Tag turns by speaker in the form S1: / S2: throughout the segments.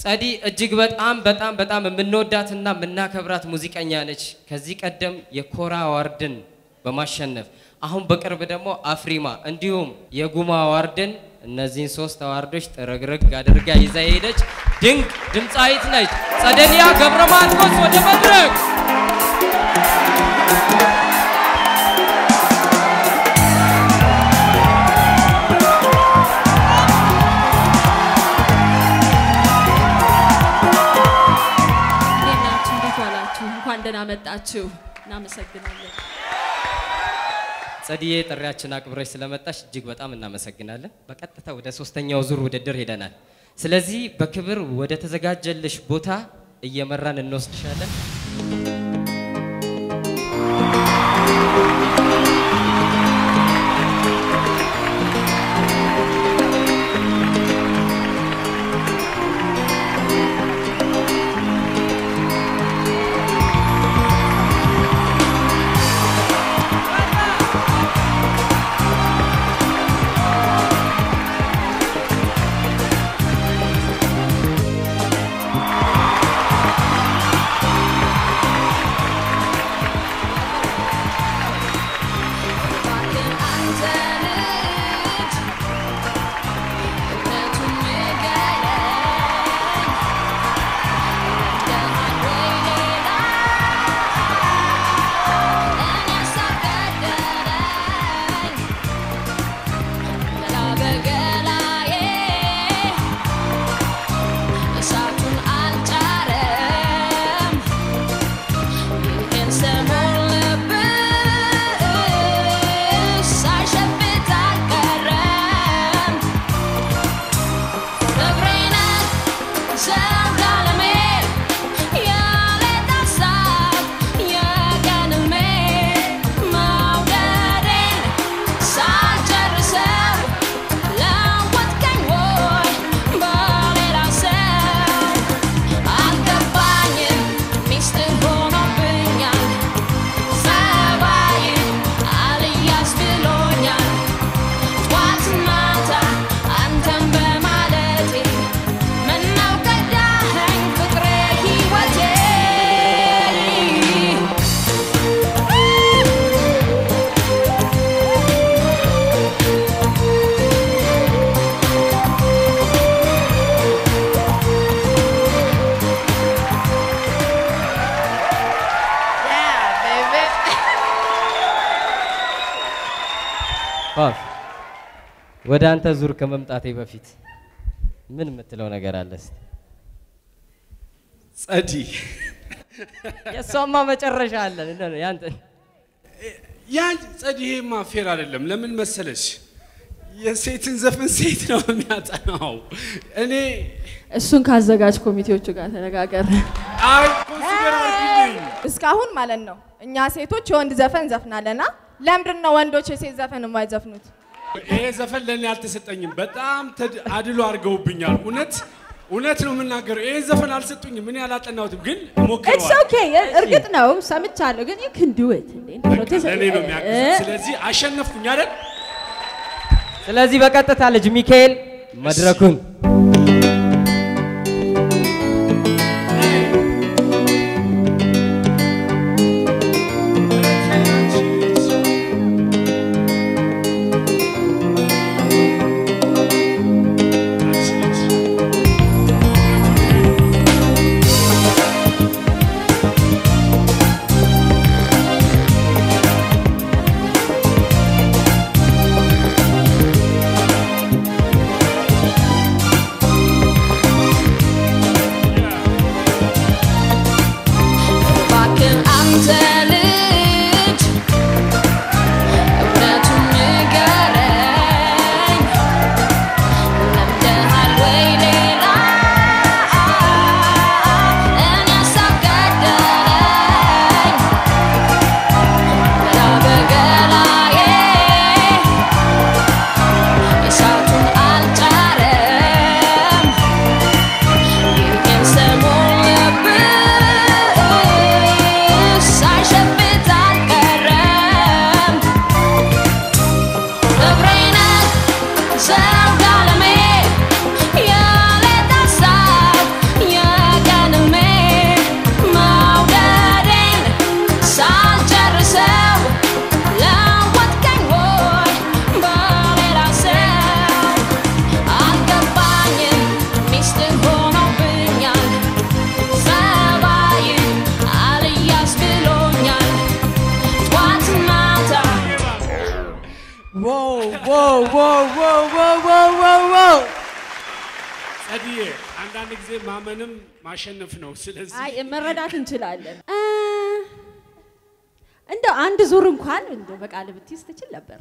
S1: ጸዲ እጅግ በጣም በጣም በጣም የምንወዳትና የምናከብራት ሙዚቀኛ ነች። ከዚህ ቀደም የኮራ አዋርድን በማሸነፍ አሁን በቅርብ ደግሞ አፍሪማ እንዲሁም የጉማ አዋርድን እነዚህን ሶስት አዋርዶች ጥርግርግ አድርጋ ይዛ የሄደች ድንቅ ድምፃዊት ነች። ጸደኒያ ገብረ ማርቆስ ወደ መድረክ
S2: እንዴት ናችሁ? እንዴት ዋላችሁ? እንኳን ደህና መጣችሁ። እናመሰግናለን።
S1: ጸድዬ ጥሪያችን አክብረሽ ስለመጣሽ እጅግ በጣም እናመሰግናለን። በቀጥታ ወደ ሶስተኛው ዙር ውድድር ሄደናል። ስለዚህ በክብር ወደ ተዘጋጀልሽ ቦታ እየመራን እንወስድሻለን።
S3: እሳቱን አልጫረም ይህን ሰሞን ልብስ ሳይሸፍት አልቀረም ፍቅሬን ዘውድ ዓለሜ የሌት ሀሳብ የቀን ሕልሜ መውደዴን ሳልጨርሰው ለወጥከኝ ወይ በሌላ ሰው አልገባኝም ሚስጥር ሆኖብኛል ጸባይ አልያዝ ብሎኛል ጠዋት ማታ አንተን በማለቴ ምነው ከዳኸኝ ፍቅሬ ሕይወቴ
S1: ፋፍ ወደ አንተ ዙር ከመምጣቴ በፊት ምን የምትለው ነገር አለ? እስቲ?
S4: ጸዲ
S1: የእሷማ መጨረሻ አለን እንደ ነው ያንተ
S4: ያን ጸዲ ይሄማ ፌር አይደለም። ለምን መሰለሽ? የሴትን ዘፈን ሴት ነው የሚያጠናው። እኔ
S2: እሱን ካዘጋጅ ኮሚቴዎቹ ጋር ተነጋገር።
S4: አይ ኮንሲደር አድርጊልኝ።
S5: እስካሁን ማለት ነው እኛ ሴቶች የወንድ ዘፈን ዘፍናለና ለምንድን ነው ወንዶች የሴት ዘፈን የማይዘፍኑት?
S4: ይሄ ዘፈን ለእኔ አልተሰጠኝም። በጣም ተድ- አድሎ አድርገውብኛል። እውነት እውነት ነው የምናገረው። ይሄ ዘፈን አልሰጡኝም። እኔ አላጠናሁትም፣ ግን
S6: ኢትስ
S4: ሞክረዋል።
S6: ኦኬ እርግጥ ነው ሰምቻለሁ፣ ግን you can do it እንዴ እንዴት ነው ተሰ-
S4: ለእኔ ነው
S6: እ-
S4: የሚያግዙት። ስለዚህ አሸነፍኩኝ አይደል?
S1: ስለዚህ በቀጥታ ልጅ ሚካኤል መድረኩን
S3: ♪
S4: ጸድዬ አንዳንድ ጊዜ ማመንም ማሸነፍ ነው። ስለዚህ
S6: አይ መረዳት እንችላለን። እ፣ እንደው አንድ ዙር እንኳን እንደው በቃል ብትይዝ ትችል ነበር።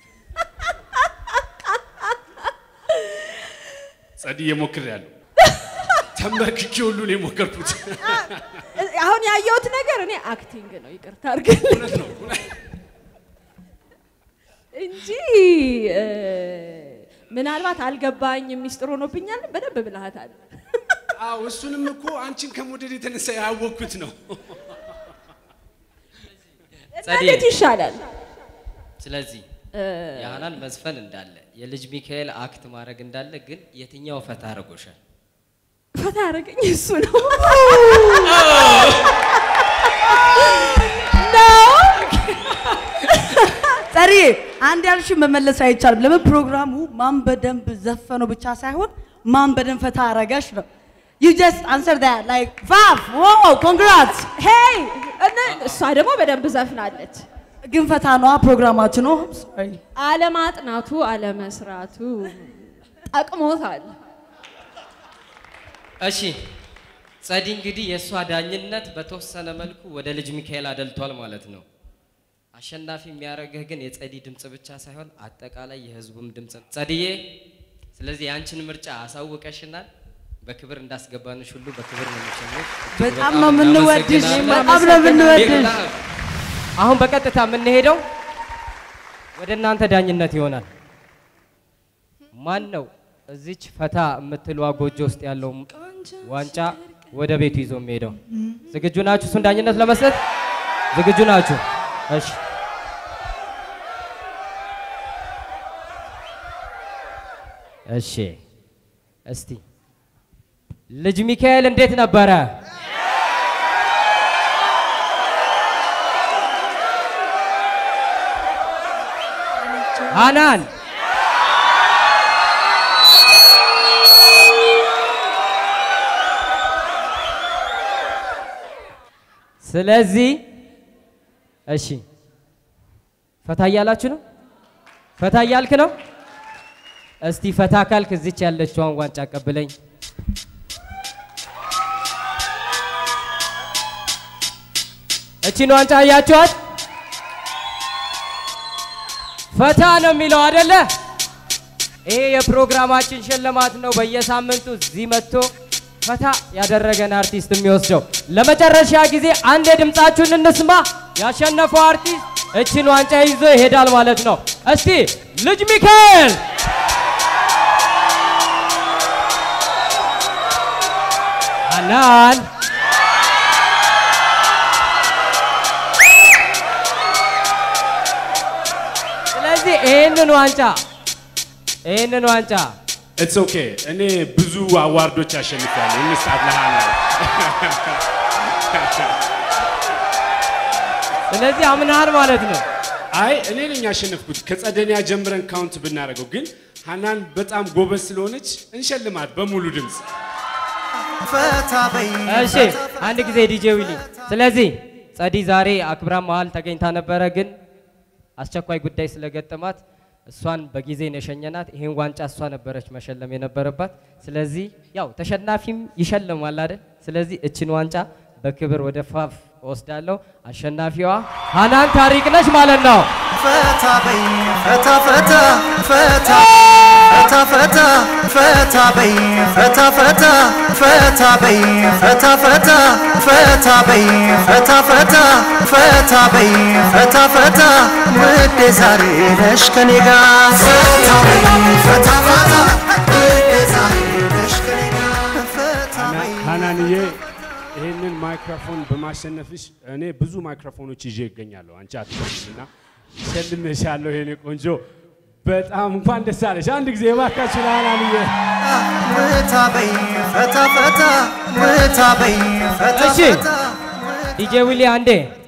S4: ጸድዬ ሞክሬያለሁ። ተንበርክኬ ሁሉ ነው የሞከርኩት።
S6: አሁን ያየሁት ነገር እኔ አክቲንግ ነው፣ ይቅርታ አድርግልኝ
S4: እውነት ነው።
S6: እንጂ እ፣ ምናልባት አልገባኝ ሚስጥር ሆኖብኛል። በደንብ ብልሃታል።
S4: አዎ እሱንም እኮ አንቺን ከመውደድ የተነሳ ያወቅኩት ነው።
S1: ጸዴ።
S6: እንዴት ይሻላል?
S1: ስለዚህ
S6: እ፣
S1: የሀናን መዝፈን እንዳለ የልጅ ሚካኤል አክት ማድረግ እንዳለ ግን የትኛው ፈታ አድርጎሻል?
S6: ፈታ ያደረገኝ እሱ ነው
S7: ጸሪ አንድ ያልሽን መመለስ አይቻልም። ለምን ፕሮግራሙ ማን በደንብ ዘፈነው ብቻ ሳይሆን ማን በደንብ ፈታ አረጋሽ ነው። ዩ ጀስት አንሰር ዳት ላይክ ፋፍ ዋው ኮንግራትስ
S6: ሄይ እነ- እሷ ደግሞ በደንብ ዘፍናለች።
S7: ግን ፈታ ነዋ ፕሮግራማችን ነው። ሶሪ
S6: አለማጥናቱ አለመስራቱ ጠቅሞታል።
S1: እሺ ጸዲ እንግዲህ የእሷ ዳኝነት በተወሰነ መልኩ ወደ ልጅ ሚካኤል አደልቷል ማለት ነው። አሸናፊ የሚያደርግህ ግን የጸዲ ድምፅ ብቻ ሳይሆን አጠቃላይ የህዝቡም ድምፅ ነው። ጸድዬ፣ ስለዚህ የአንችን ምርጫ አሳውቀሽናል። በክብር እንዳስገባንሽ ሁሉ በክብር ነው የምንሸኝሽ። እጅግ
S7: በጣም ነው የምንወድሽ፣
S1: እናመሰግናለን።
S7: በጣም ነው የምንወድሽ።
S1: አሁን በቀጥታ የምንሄደው ወደ እናንተ ዳኝነት ይሆናል። ማን ነው እዚች ፈታ የምትለዋ ጎጆ ውስጥ ያለው ዋንጫ ወደ ቤቱ ይዞ የሚሄደው? ዝግጁ ናችሁ? እሱን ዳኝነት ለመስጠት ዝግጁ ናችሁ? እሺ። እሺ። እስቲ ልጅ ሚካኤል እንዴት ነበረ? ሃናን ስለዚህ እሺ ፈታ እያላችሁ ነው? ፈታ እያልክ ነው? እስቲ ፈታ ካልክ እዚች ያለችዋን ዋንጫ አቀብለኝ። እቺን ዋንጫ አያችኋት? ፈታ ነው የሚለው አይደለ? ይሄ የፕሮግራማችን ሽልማት ነው። በየሳምንቱ እዚህ መጥቶ ፈታ ያደረገን አርቲስት የሚወስደው። ለመጨረሻ ጊዜ አንድ የድምፃችሁን እንስማ። ያሸነፈው አርቲስት እችን ዋንጫ ይዞ ይሄዳል ማለት ነው። እስቲ ልጅ ሚካኤል ሃናን ስለዚህ ይህንን ዋንጫ ይህንን ዋንጫ
S4: ኢትስ ኦኬ። እኔ ብዙ አዋርዶች አሸንፊያለሁ። እንስጣት ለሃና
S1: ስለዚህ አምናሃል ማለት ነው።
S4: አይ እኔ ነኝ ያሸነፍኩት። ከጸደኒያ ጀምረን ካውንት ብናደርገው ግን ሃናን በጣም ጎበዝ ስለሆነች እንሸልማት በሙሉ ድምፅ።
S1: እሺ አንድ ጊዜ ዲጄ ዊሊ። ስለዚህ ጸዲ ዛሬ አክብራ መሀል ተገኝታ ነበረ፣ ግን አስቸኳይ ጉዳይ ስለገጠማት እሷን በጊዜ ነው የሸኘናት። ይሄን ዋንጫ እሷ ነበረች መሸለም የነበረባት። ስለዚህ ያው ተሸናፊም ይሸልማል አይደል? ስለዚህ እችን ዋንጫ በክብር ወደ ፋፍ ወስዳለሁ። አሸናፊዋ ሃናን ታሪክ ነች ማለት ነው።
S8: ፈታ በይ ፈታ ፈታ ፈታ ፈታ ፈታ ፈታ በይ ፈታ ፈታ ፈታ በይ ፈታ ፈታ ፈታ በይ ፈታ ፈታ ፈታ በይ ፈታ ፈታ ውዴ ዛሬ ነሽ ከኔ ጋር ፈታ በይ ፈታ ፈታ ውዴ ዛሬ ነሽ ከኔ ጋር ፈታ በይ
S4: ሃናንዬ ይህንን ማይክሮፎን በማሸነፍሽ እኔ ብዙ ማይክሮፎኖች ይዤ ይገኛለሁ። አንቺ አትችልም እና ሸልሜሻለሁ። የኔ ቆንጆ በጣም እንኳን ደስ አለሽ። አንድ ጊዜ እባካችሁ ለሃናንዬ
S8: ፈታ በይ ፈታ ፈታ ፈታ በይ ፈታ
S1: እሺ
S8: ፈታ
S1: ዲጄ ዊሊ አንዴ